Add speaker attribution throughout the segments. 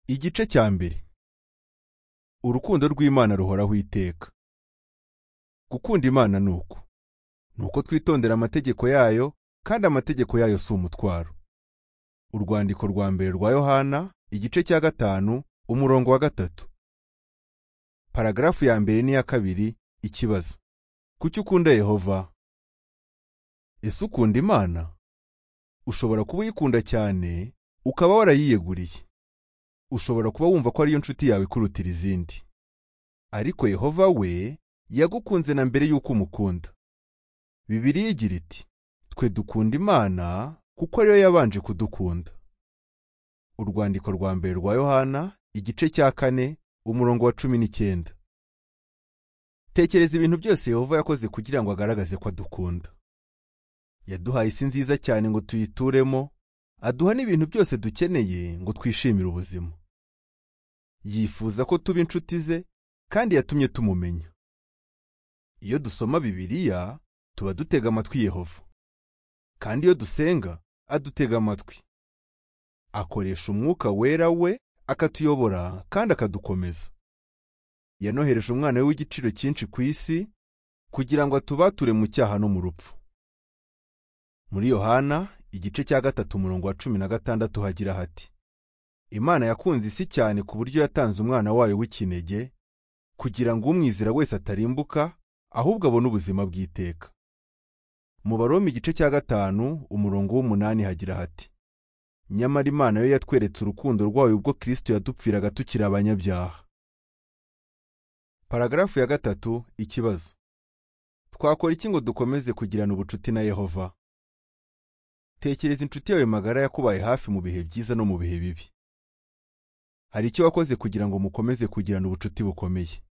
Speaker 1: Igice cya mbere Urukundo rw'Imana ruhoraho iteka. Gukunda Imana ni uku. Ni uko twitondera amategeko yayo, kandi amategeko yayo si umutwaro. Urwandiko rwa mbere rwa Yohana, igice cya gatanu, umurongo wa gatatu. Paragarafu ya mbere n'iya kabiri, ikibazo. Kuki ukunda Yehova? Ese ukunda Imana? Ushobora kuba uyikunda cyane, ukaba warayiyeguriye. ushobora kuba wumva ko ariyo nshuti yawe kurutira izindi ariko yehova we yagukunze na mbere y'uko umukunda bibiliya igira iti twe dukunda imana kuko ariyo yabanje kudukunda urwandiko rwa mbere rwa yohana igice cya kane umurongo wa cumi n'icyenda tekereza ibintu byose yehova yakoze kugira ngo agaragaze ko adukunda yaduhaye isi nziza cyane ngo tuyituremo aduha n'ibintu byose dukeneye ngo twishimire ubuzima yifuza ko tuba inshuti ze kandi yatumye tumumenya iyo dusoma bibiliya tuba dutega amatwi yehova kandi iyo dusenga adutega amatwi akoresha umwuka wera we akatuyobora kandi akadukomeza yanohereje umwana we w'igiciro cyinshi ku isi kugira ngo atubature mu cyaha no mu rupfu muri yohana igice cya gatatu umurongo wa cumi na gatandatu hagira hati imana yakunze isi cyane ku buryo yatanze umwana wayo w'ikinege kugira ngo umwizira wese atarimbuka ahubwo abone ubuzima bw'iteka mu baroma igice cya gatanu umurongo w'umunani hagira hati nyamara imana yo yatweretse urukundo rwayo ubwo kirisito yadupfiraga tukiri abanyabyaha paragarafu ya gatatu ikibazo twakora iki ngo dukomeze kugirana ubucuti na yehova tekereza inshuti yawe magara yakubaye hafi mu bihe byiza no mu bihe bibi hari icyo wakoze kugira ngo mukomeze kugirana ubucuti bukomeye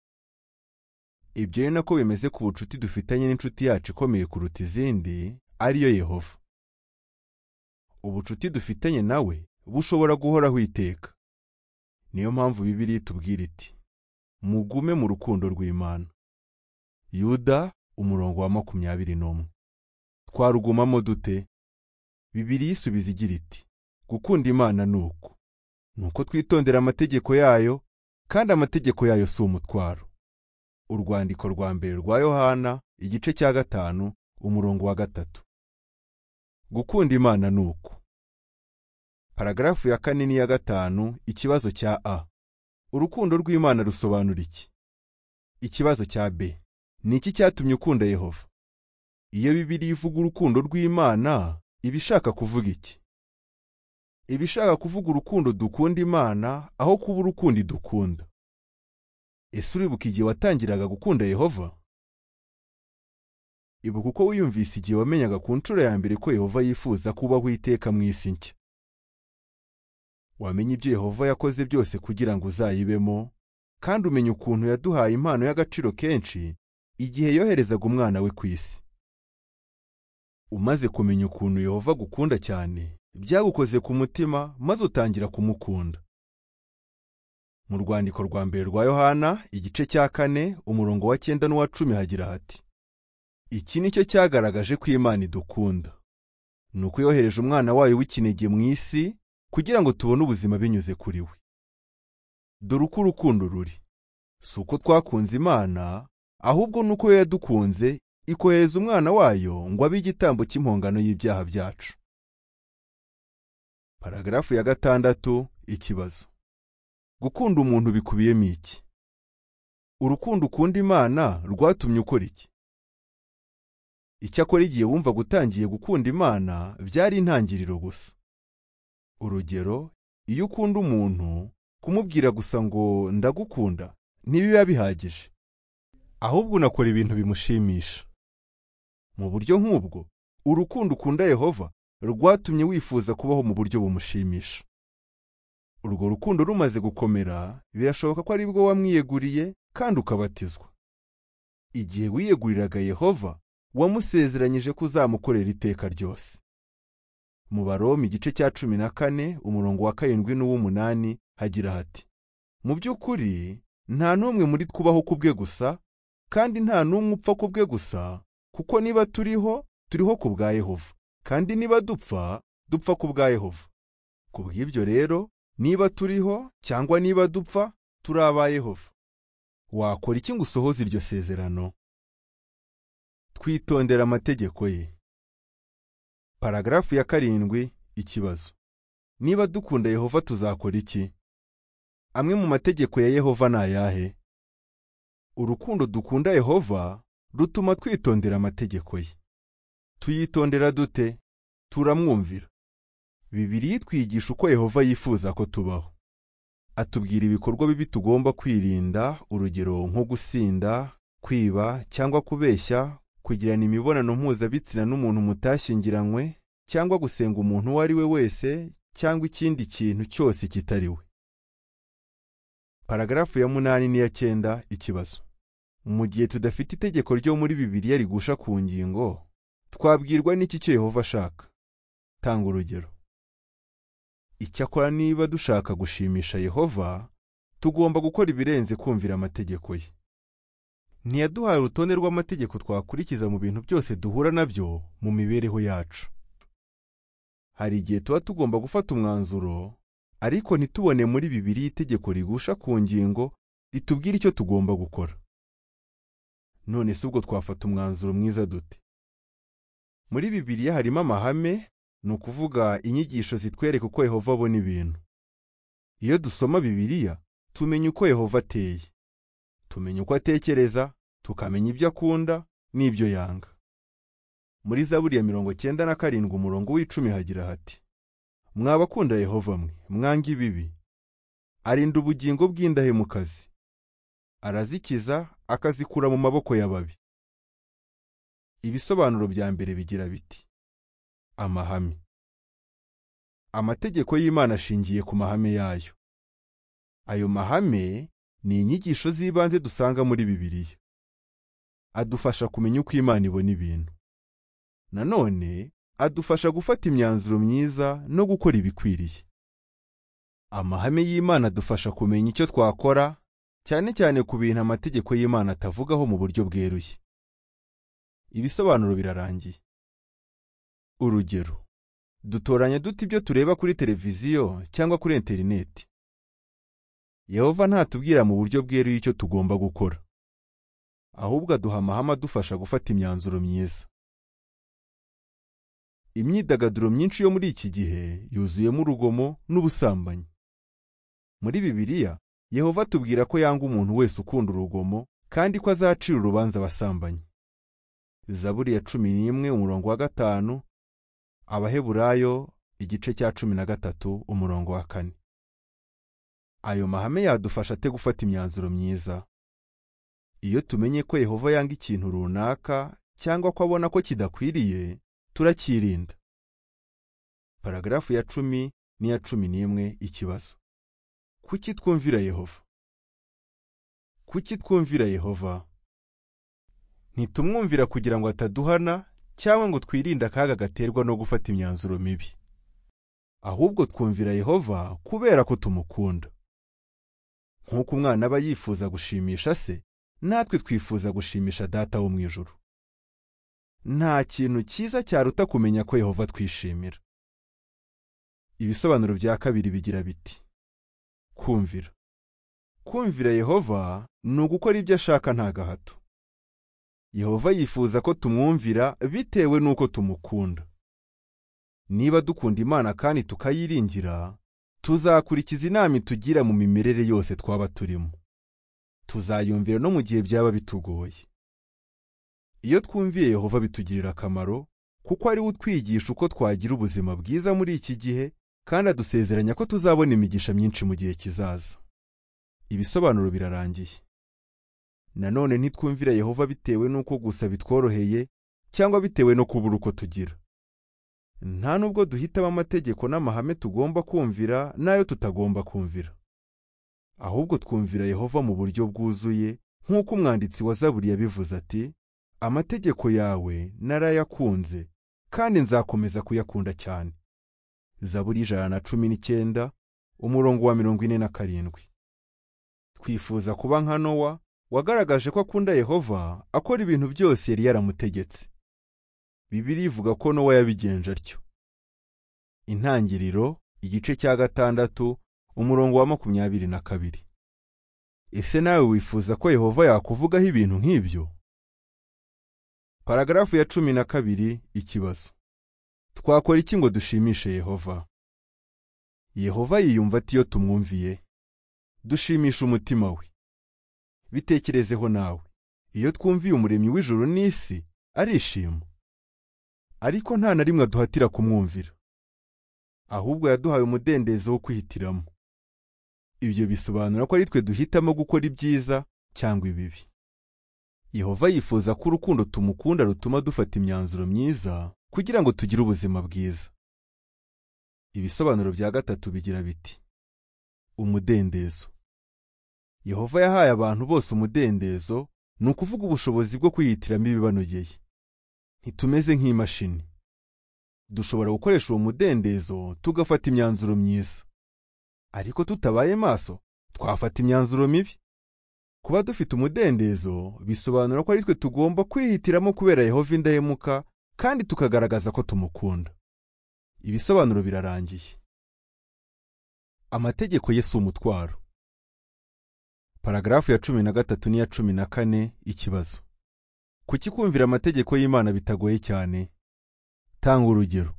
Speaker 1: ibyo ni nako bimeze ku bucuti dufitanye n'inshuti yacu ikomeye kuruta izindi ariyo yehova ubucuti dufitanye nawe bushobora guhoraho iteka niyo mpamvu bibiri itubwira iti mugume mu rukundo rw'imana yuda umurongo wa makumyabiri n'umwe twarugumamo dute Bibiliya isubiza igira iti gukunda imana ni uku ni uko twitondera amategeko yayo kandi amategeko yayo si umutwaro urwandiko rwa mbere rwa yohana igice cya gatanu umurongo wa gatatu gukunda imana ni uku paragarafu ya kane n'iya gatanu ikibazo cya a urukundo rw'imana rusobanura iki ikibazo cya b ni iki cyatumye ukunda yehova iyo bibiliya ivuga urukundo rw'imana iba ishaka kuvuga iki iba ishaka kuvuga urukundo dukunda imana aho kuba urukundo idukunda ese uribuka igihe watangiraga gukunda yehova ibuka uko wiyumvise igihe wamenyaga ku nshuro ya mbere ko yehova yifuza kubaho iteka mu isi nshya wamenye ibyo yehova yakoze byose kugira ngo uzayibemo kandi umenye ukuntu yaduhaye impano y'agaciro kenshi igihe yoherezaga umwana we ku isi umaze kumenya ukuntu yehova agukunda cyane byagukoze ku mutima maze utangira kumukunda mu rwandiko rwa mbere rwa yohana igice cya kane umurongo wa cyenda n'uwa cumi hagira hati iki ni cyo cyagaragaje ko imana idukunda ni uko yohereje umwana wayo w'ikinege mu isi kugira ngo tubone ubuzima binyuze kuri we dore uko urukundo ruri si uko twakunze imana ahubwo ni uko yo yadukunze ikohereza umwana wayo ngo abe igitambo cy'impongano y'ibyaha byacu paragarafu ya gatandatu ikibazo gukunda umuntu bikubiyemo iki urukundo ukunda imana rwatumye ukora iki icyakora igihe wumva gutangiye gukunda imana byari intangiriro gusa urugero iyo ukunda umuntu kumubwira gusa ngo ndagukunda ntibiba bihagije ahubwo unakora ibintu bimushimisha mu buryo nk'ubwo urukundo ukunda yehova rwatumye wifuza kubaho mu buryo bumushimisha urwo rukundo rumaze gukomera birashoboka ko aribwo wamwiyeguriye kandi ukabatizwa igihe wiyeguriraga yehova wamusezeranyije ko uzamukorera iteka ryose mu baroma igice cya cumi na kane umurongo wa karindwi n'uw'umunani hagira hati mu by'ukuri nta n'umwe muri twubaho ku bwe gusa kandi nta n'umwe upfa ku bwe gusa kuko niba turiho turiho ku bwa yehova kandi niba dupfa dupfa ku bwa yehova ku bw'ibyo rero niba turiho cyangwa niba dupfa turi aba yehova wakora iki ngo usohoze iryo sezerano twitondera amategeko ye paragarafu ya karindwi ikibazo niba dukunda yehova tuzakora iki amwe mu mategeko ya yehova ni ayahe urukundo dukunda yehova rutuma twitondera amategeko ye tuyitondera dute turamwumvira bibiri twigisha uko yehova yifuza ko tubaho atubwira ibikorwa bibi tugomba kwirinda urugero nko gusinda kwiba cyangwa kubeshya kugirana imibonano mpuzabitsina n'umuntu mutashyingiranywe cyangwa gusenga umuntu uwo ari we wese cyangwa ikindi kintu cyose kitari we paragarafu ya munani n'iya cyenda ikibazo mu gihe tudafite itegeko ryo muri bibiliya rigusha ku ngingo twabwirwa n'iki cyo yehova ashaka tanga urugero icyakora niba dushaka gushimisha yehova tugomba gukora ibirenze kumvira amategeko ye ntiyaduhaye urutonde rw'amategeko twakurikiza mu bintu byose duhura nabyo mu mibereho yacu hari igihe tuba tugomba gufata umwanzuro ariko ntitubone muri bibiri itegeko rigusha ku ngingo ritubwira icyo tugomba gukora none si ubwo twafata umwanzuro mwiza dute muri bibiriya harimo amahame ni ukuvuga inyigisho zitwereka uko yehova abona ibintu iyo dusoma bibiriya tumenya uko yehova ateye tumenya uko atekereza tukamenya ibyo akunda n'ibyo yanga muri zaburi ya mirongo cyenda na karindwi umurongo w'icumi hagira hati mwabakunda yehova mwe mwanga ibibi arinda ubugingo bw'indahemukazi arazikiza akazikura mu maboko y'ababi ibisobanuro bya mbere bigira biti amahame amategeko y'imana ashingiye ku mahame yayo ayo mahame ni inyigisho z'ibanze dusanga muri bibiliya adufasha kumenya uko imana ibona ibintu nanone adufasha gufata imyanzuro myiza no gukora ibikwiriye amahame y'imana adufasha kumenya icyo twakora cyane cyane ku bintu amategeko y'imana atavugaho mu buryo bweruye ibisobanuro birarangiye urugero dutoranya dute ibyo tureba kuri televiziyo cyangwa kuri interineti yehova ntatubwira mu buryo bweruye icyo tugomba gukora ahubwo aduha amahame adufasha gufata imyanzuro myiza imyidagaduro myinshi yo muri iki gihe yuzuyemo urugomo n'ubusambanyi muri bibiliya yehova atubwira ko yanga umuntu wese ukunda urugomo kandi ko azacira urubanza abasambanyi zaburi ya cumi n'imwe umurongo wa gatanu abaheburayo igice cya cumi na gatatu umurongo wa kane ayo mahame yadufasha ate gufata imyanzuro myiza iyo tumenye ko yehova yanga ikintu runaka cyangwa ko abona ko kidakwiriye turacyirinda paragarafu ya cumi n'iya cumi n'imwe ikibazo kuki twumvira yehova kuki twumvira yehova ntitumwumvira kugira ngo ataduhana cyangwa ngo twirinde akaga gaterwa no gufata imyanzuro mibi ahubwo twumvira yehova kubera ko tumukunda nk'uko umwana aba yifuza gushimisha se natwe twifuza gushimisha data wo mu ijuru nta kintu cyiza cyaruta kumenya ko yehova twishimira ibisobanuro bya kabiri bigira biti kumvira kumvira yehova ni ugukora ibyo ashaka nta gahato yehova yifuza ko tumwumvira bitewe n'uko tumukunda niba dukunda imana kandi tukayiringira tuzakurikiza inama itugira mu mimerere yose twaba turimo tuzayumvira no mu gihe byaba bitugoye iyo twumviye yehova bitugirira akamaro kuko ari we utwigisha uko twagira ubuzima bwiza muri iki gihe kandi adusezeranya ko tuzabona imigisha myinshi mu gihe kizaza ibisobanuro birarangiye nanone ntitwumvira yehova bitewe n'uko gusa bitworoheye cyangwa bitewe no kubura uko tugira nta nubwo duhitamo amategeko n'amahame tugomba kumvira n'ayo tutagomba kumvira ahubwo twumvira yehova mu buryo bwuzuye nk'uko umwanditsi wa zaburi yabivuze ati amategeko yawe narayakunze kandi nzakomeza kuyakunda cyane zaburi ijana na cumi n'icyenda umurongo wa mirongo ine na karindwi twifuza kuba nka nowa wagaragaje ko akunda yehova akora ibintu byose yari yaramutegetse bibiri ivuga ko nowa yabigenje atyo intangiriro igice cya gatandatu umurongo wa makumyabiri na kabiri ese nawe wifuza ko yehova yakuvugaho ibintu nk'ibyo paragarafu ya cumi na kabiri ikibazo twakora iki ngo dushimishe yehova yehova yiyumva ati iyo tumwumviye dushimisha umutima we bitekerezeho nawe iyo twumviye umuremyi w'ijuru n'isi arishima ariko nta na rimwe aduhatira kumwumvira ahubwo yaduhaye umudendezo wo kwihitiramo ibyo bisobanura ko ari twe duhitamo gukora ibyiza cyangwa ibibi yehova yifuza ko urukundo tumukunda rutuma dufata imyanzuro myiza kugira ngo tugire ubuzima bwiza ibisobanuro bya gatatu bigira biti umudendezo yehova yahaye abantu bose umudendezo ni ukuvuga ubushobozi bwo kwihitiramo ibibanogeye ntitumeze nk'imashini dushobora gukoresha uwo mudendezo tugafata imyanzuro myiza ariko tutabaye maso twafata imyanzuro mibi kuba dufite umudendezo bisobanura ko ari twe tugomba kwihitiramo kubera yehova indahemuka kandi tukagaragaza ko tumukunda ibisobanuro birarangiye amategeko ye si umutwaro paragarafu ya cumi na gatatu n'iya cumi na kane ikibazo kuki kumvira amategeko y'imana bitagoye cyane tanga urugero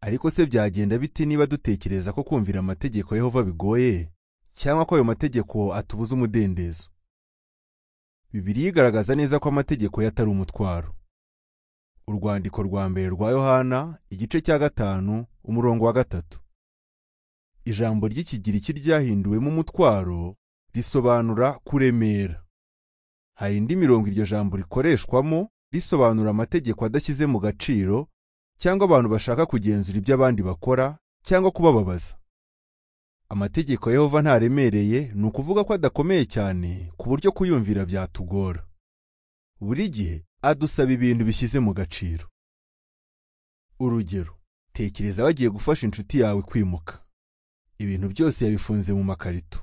Speaker 1: ariko se byagenda bite niba dutekereza ko kumvira amategeko yehova bigoye cyangwa ko ayo mategeko atubuza umudendezo bibiri igaragaza neza ko amategeko ye atari umutwaro urwandiko rwa mbere rwa yohana igice cya gatanu umurongo wa gatatu ijambo ry'ikigiriki ryahinduwemo umutwaro risobanura kuremera hari indi mirongo iryo jambo rikoreshwamo risobanura amategeko adashyize mu gaciro cyangwa abantu bashaka kugenzura ibyo abandi bakora cyangwa kubababaza amategeko yehova ntaremereye ni ukuvuga ko adakomeye cyane ku buryo kuyumvira byatugora buri gihe adusaba ibintu bishyize mu gaciro urugero tekereza bagiye gufasha inshuti yawe kwimuka ibintu byose yabifunze mu makarito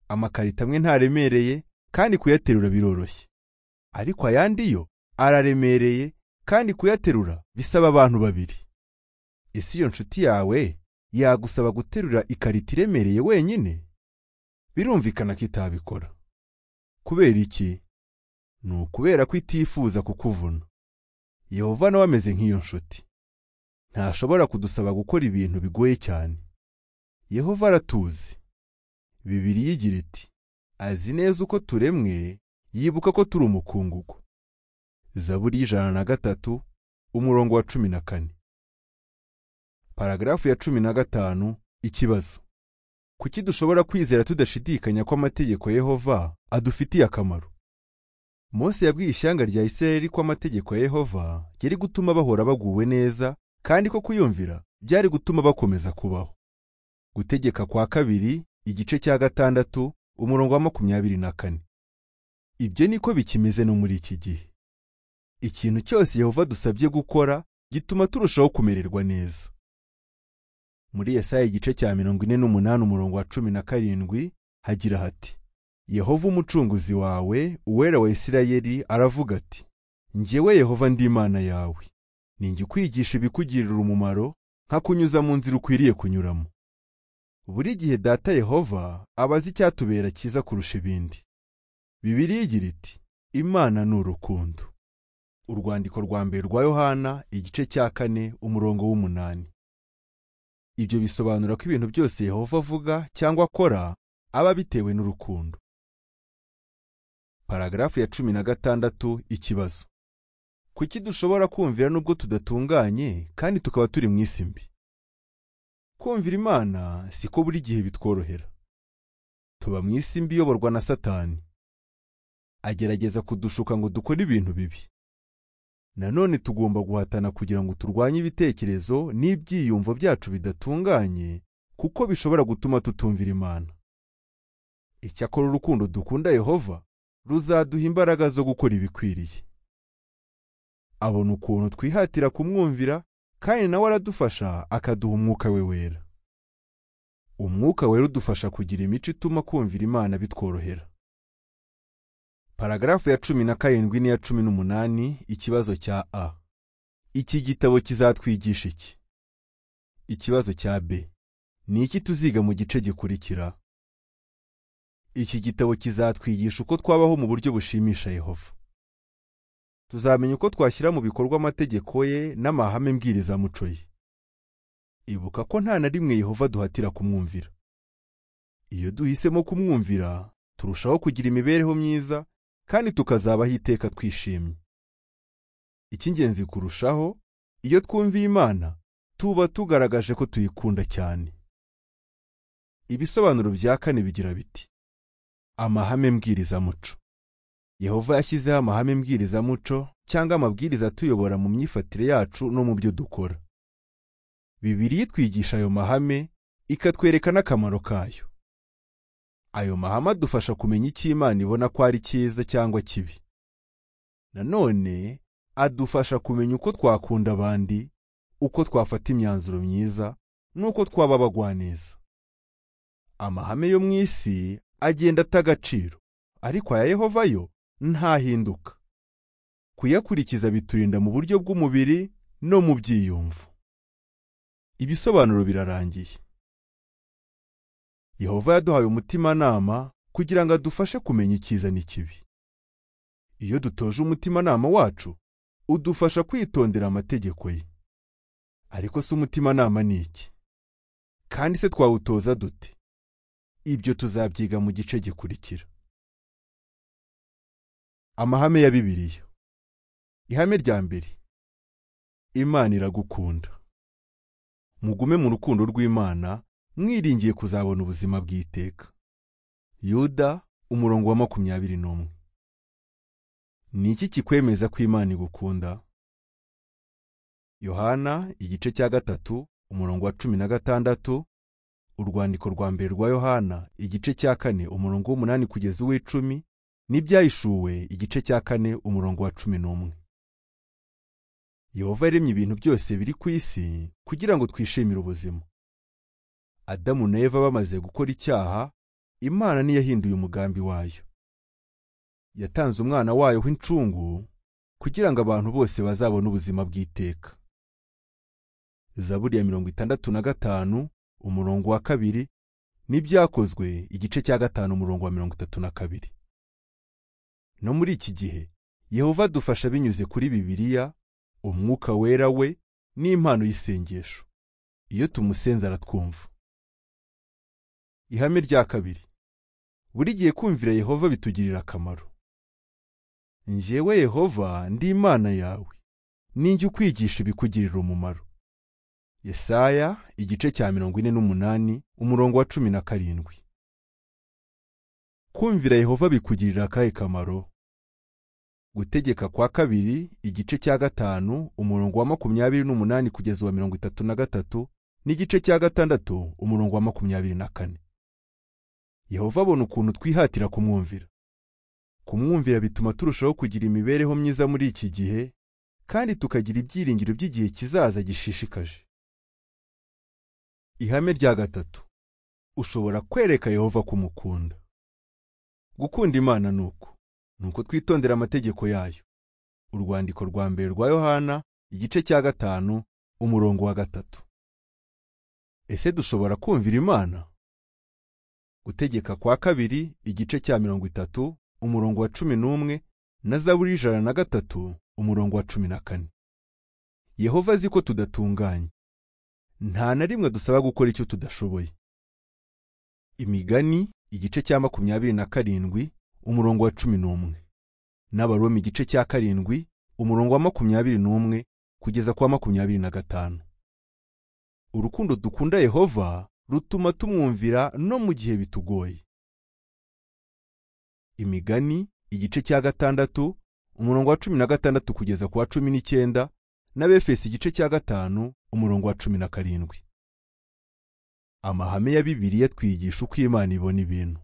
Speaker 1: amakarito amwe ntaremereye kandi kuyaterura biroroshye ariko ayandi yo araremereye kandi kuyaterura bisaba abantu babiri ese iyo nshuti yawe yagusaba guterura ikarito iremereye wenyine birumvikana ko itabikora kubera iki ni ukubera ko itifuza kukuvuna yehova nawe ameze nk'iyo nshuti ntashobora kudusaba gukora ibintu bigoye cyane yehova aratuzi bibiri yigira iti azi neza uko turemwe yibuka ko turi umukungugu zaburi y'ijana na gatatu umurongo wa cumi na kane paragarafu ya cumi na gatanu ikibazo kuki dushobora kwizera tudashidikanya ko amategeko yehova adufitiye akamaro mose yabwiye ishyanga rya isirayeli ko amategeko ya yehova yari gutuma bahora baguwe neza kandi ko kuyumvira byari gutuma bakomeza kubaho gutegeka kwa kabiri igice cya gatandatu umurongo wa makumyabiri na kane ibyo niko bikimeze no muri iki gihe ikintu cyose yehova dusabye gukora gituma turushaho kumererwa neza muri yesaya igice cya mirongo ine n'umunani umurongo wa cumi na karindwi hagira hati yehova umucunguzi wawe uwera wa isirayeli aravuga ati ngewe yehova ndi imana yawe ninjye ukwigisha ibikugirira umumaro nkakunyuza mu nzira ukwiriye kunyuramo buri gihe data yehova aba azi icyatubera cyiza kurusha ibindi bibiri igira iti imana ni urukundo urwandiko rwa mbere rwa yohana igice cya kane umurongo w'umunani ibyo bisobanura ko ibintu byose yehova avuga cyangwa akora aba bitewe n'urukundo paragarafu ya cumi na gatandatu ikibazo kuki dushobora kumvira nubwo tudatunganye kandi tukaba turi mu isi mbi kumvira imana si ko buri gihe bitworohera tuba mu isi mbi iyoborwa na satani agerageza kudushuka ngo dukore ibintu bibi nanone tugomba guhatana kugira ngo turwanye ibitekerezo n'ibyiyumvo byacu bidatunganye kuko bishobora gutuma tutumvira imana icyakora urukundo dukunda yehova ruzaduha imbaraga zo gukora ibikwiriye abona ukuntu twihatira kumwumvira kandi nawe aradufasha akaduha umwuka we wera umwuka wera udufasha kugira imico ituma kumvira imana bitworohera paragarafu ya cumi na karindwi n'iya cumi n'umunani ikibazo cya a iki gitabo kizatwigisha iki ikibazo cya b ni iki tuziga mu gice gikurikira iki gitabo kizatwigisha uko twabaho mu buryo bushimisha yehova tuzamenya uko twashyira mu bikorwa amategeko ye n'amahame mbwirizamuco ye ibuka ko nta na rimwe yehova duhatira kumwumvira iyo duhisemo kumwumvira turushaho kugira imibereho myiza kandi tukazabaho iteka twishimye icy'ingenzi kurushaho iyo twumviye imana tuba tugaragaje ko tuyikunda cyane ibisobanuro bya kane bigira biti amahame mbwirizamuco yehova yashyizeho amahame mbwirizamuco cyangwa amabwiriza atuyobora mu myifatire yacu no mu byo dukora bibiri itwigisha ayo mahame ikatwereka n'akamaro kayo ayo mahame adufasha kumenya icyo imana ibona ko ari cyiza cyangwa kibi nanone adufasha kumenya uko twakunda abandi uko twafata imyanzuro myiza n'uko twaba abagwaneza amahame yo mu isi agenda ata agaciro ariko aya yehova yo ntahinduka kuyakurikiza biturinda mu buryo bw'umubiri no mu byiyumvo ibisobanuro birarangiye yehova yaduhaye umutimanama kugira ngo adufashe kumenya icyiza n'ikibi iyo dutoje umutimanama wacu udufasha kwitondera amategeko ye ariko se umutimanama ni iki kandi se twawutoza dute ibyo tuzabyiga mu gice gikurikira amahame ya bibiliya ihame rya mbere imana iragukunda mugume mu rukundo rw'imana mwiringiye kuzabona ubuzima bw'iteka yuda umurongo wa makumyabiri n'umwe ni iki kikwemeza ko imana igukunda yohana igice cya gatatu umurongo wa cumi na gatandatu urwandiko rwa mbere rwa yohana igice cya kane umurongo w'umunani kugeza uw'icumi n'ibyayishuwe igice cya kane umurongo wa cumi n'umwe yehova yaremye ibintu byose biri ku isi kugira ngo twishimire ubuzima adamu na eva bamaze gukora icyaha imana ntiyahinduye umugambi wayo yatanze umwana wayo w'incungu kugira ngo abantu bose bazabone ubuzima bw'iteka zaburi ya mirongo itandatu na gatanu umurongo wa kabiri n'ibyakozwe igice cya gatanu umurongo wa mirongo itatu na kabiri no muri iki gihe yehova adufasha binyuze kuri bibiliya umwuka wera we n'impano y'isengesho iyo tumusenze aratwumva ihame rya kabiri buri gihe kumvira yehova bitugirira akamaro njyewe yehova ndi imana yawe ninjye ukwigisha ibikugirira umumaro Yesaya igice cya mirongo ine n'umunani umurongo wa cumi na karindwi kumvira yehova bikugirira akahe kamaro gutegeka kwa kabiri igice cya gatanu umurongo wa makumyabiri n'umunani kugeza uwa mirongo itatu na gatatu n'igice cya gatandatu umurongo wa makumyabiri na kane yehova abona ukuntu twihatira kumwumvira kumwumvira bituma turushaho kugira imibereho myiza muri iki gihe kandi tukagira ibyiringiro by'igihe kizaza gishishikaje ihame rya gatatu ushobora kwereka yehova ko umukunda gukunda imana ni uku ni uko twitondera amategeko yayo urwandiko rwa mbere rwa yohana igice cya gatanu umurongo wa gatatu ese dushobora kumvira imana gutegeka kwa kabiri igice cya mirongo itatu umurongo wa cumi n'umwe na zaburi ijana na gatatu umurongo wa cumi na kane yehova azi ko tudatunganye nta na rimwe dusaba gukora icyo tudashoboye imigani igice cya makumyabiri na karindwi umurongo wa cumi n'umwe n'abaroma igice cya karindwi umurongo wa makumyabiri n'umwe kugeza kwa makumyabiri na gatanu urukundo dukunda yehova rutuma tumwumvira no mu gihe bitugoye imigani igice cya gatandatu umurongo wa cumi na gatandatu kugeza ku wa cumi n'icyenda n'abefesi igice cya gatanu umurongo wa cumi na karindwi amahame ya bibiliya twigisha uko imana ibona ibintu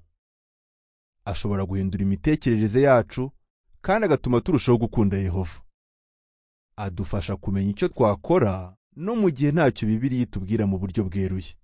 Speaker 1: ashobora guhindura imitekerereze yacu kandi agatuma turushaho gukunda yehova adufasha kumenya icyo twakora no mu gihe ntacyo bibiliya itubwira mu buryo bweruye